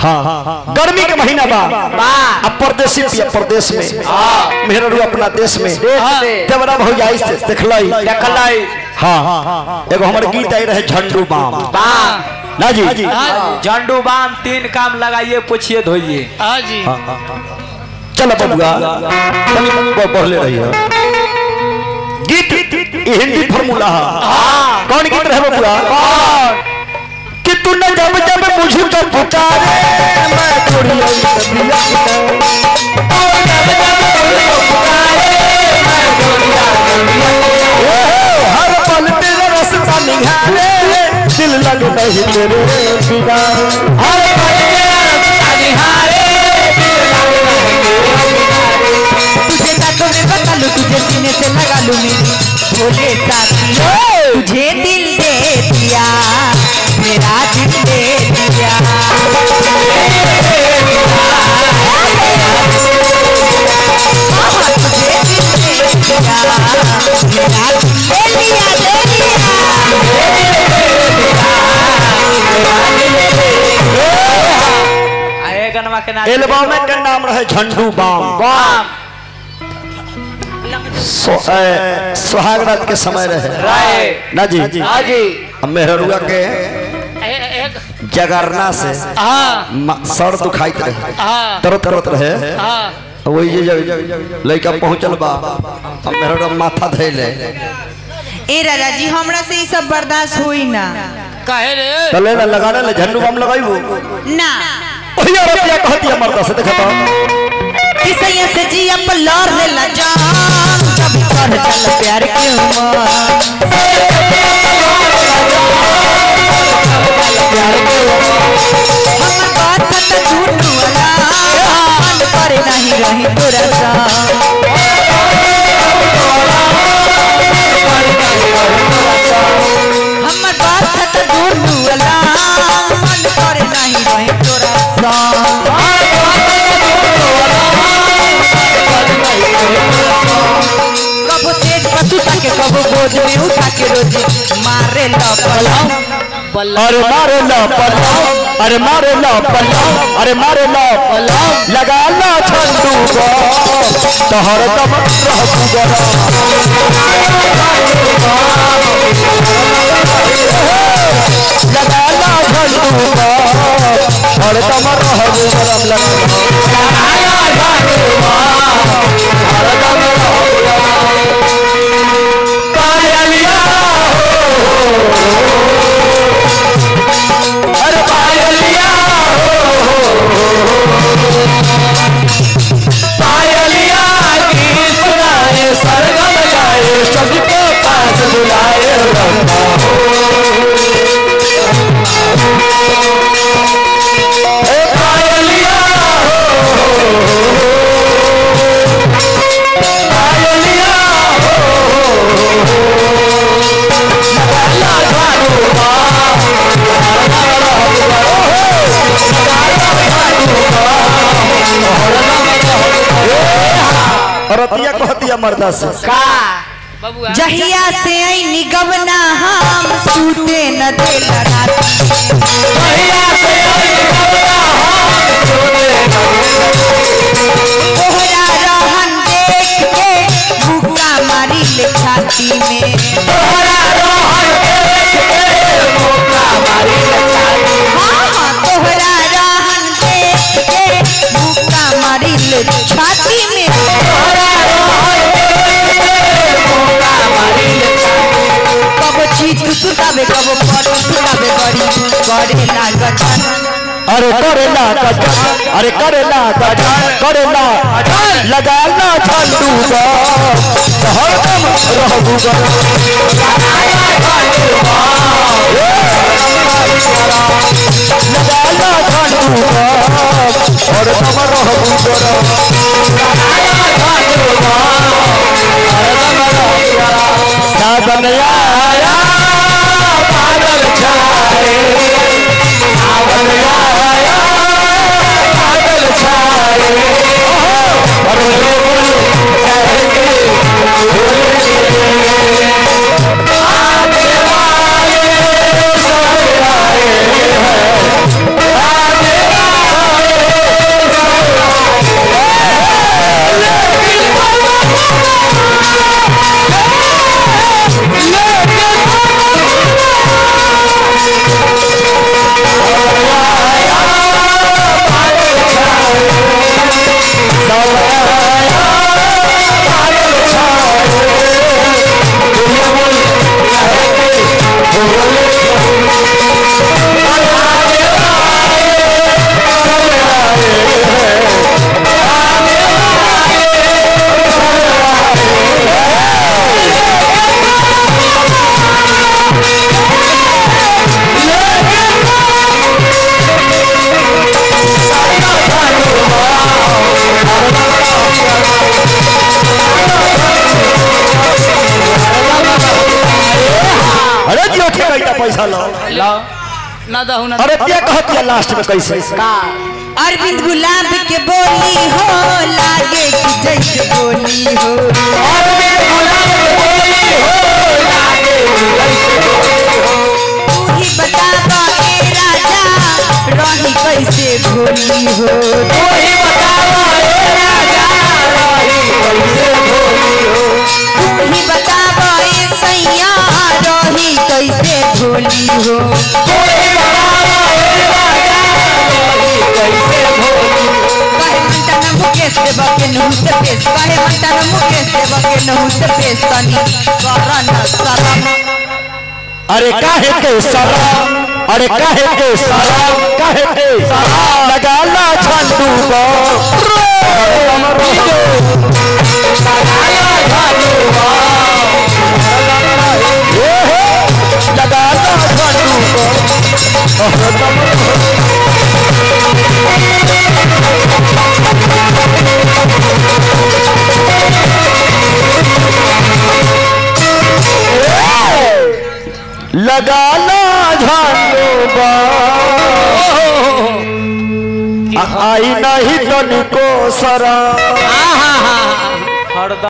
हाँ गर्मी के महीना बा अब परदेसी पिया प्रदेश में मेहररू अपना देश में देवरा भौजाई से देखलई देखलाई हाँ एगो हमर गीत आई रहे झंडू बाम ना जी झंडू बाम तीन काम लगाइए पूछिए धोइए हाँ जी चलो बबुआ तनी ब- पढ़ले रही है गीत ये हिंदी फॉर्मूला है कौन गीत रहे बबुआ कि तू न जब जब मुझे तो पुकारे मैं चोरिया नदिया हर पल तेरा रास्ता निहारे दिल लग नहीं तेरे बिना हर पल तेरा रास्ता निहारे तुझे दांतों में बता लूं तुझे सीने से लगा लूं मेरी भोले साथी तुझे दिल दे दिया मेरा दिल दे दिया हाँ, तुझे दिल दे दिया मेरा दिल दे दिया दे आए गनवा के नाम एल्बम का नाम रहे झंडू बाम बाम सो- ए, सुहाग रात के समय रहे राय ना जी हाँ जी अब मेहरुआ के ए- एक जगरना से हाँ म- सर दुखाइत रहे हाँ तरत तरत रहे हाँ वही जे जब लड़का पहुंचल बा अब मेहरुआ माथा धैले ए राजा जी हमरा से ये सब बर्दाश्त होई ना कहे रे चले ना लगाने ले झंडू बाम लगाइबो ना ओही औरतिया कहती है मर्दा से देखा तो किसैया से जी अप लौर ले ला जान कभी कर चल प्यार के उमर हमर बात त झूठ वाला मन करे नहीं रही तोरा सा हमर बात त झूठ वाला मन करे नहीं रही तोरा सा कबो तेज पतुता के कबो गोद में उठा के रोज मारे लपलम अरे मारे ला पल्लव अरे मारे ला पल्लव अरे मारे ला पल्लव लगा ला झंडू बाम तो हरदम रहबू गरम लगा ला झंडू बाम हरदम रहबू गरम लगा पायलिया अरे पायलिया पायलिया की सुनाए सरगम गाए सबको पास बुलाए रंगा ए पायलिया पायलिया लगा झाड़ू रतिया कहतिया मर्दा से का बबुआ जहिया से आई निगमना हम सूते न देला रात तोहरा रहन देख के भूखा मारी ले छाती में हाँ, हाँ, तोहरा रहन देख के भूखा मारी ले छाती में कबो चीज सुतावे कबो पट सुतावे बड़ी करे लागत अरे करेला गजन अरे करेला गजन करेला लगाला झंडू बा हरदम रहबू गरम लगाला झंडू बा हरदम रहबू गरम सावन आया बादल छाए सावन आया बादल छाए अरे लोग कहेंगे आने वाले सब आए हैं आने वाले ना दहू ना अरे क्या कहत है लास्ट में कैसे अरविंद गुलाब के बोली हो लागे कि जैसे बोली हो तू ही बतावा ए राजा रही कैसे भोली हो तू ही बतावा ए सैया रही कैसे भोली हो काहे मंटा न मुकेश देवा के नहु से पेश काहे मंटा न मुकेश देवा के नहु से पेश तनी करन शरम अरे काहे के सलाम अरे काहे के सलाम काहे के सलाम लगा ला झंडू बो लगा ला झंडू बो लगा ला झंडू बो आई नहीं तनिको सरा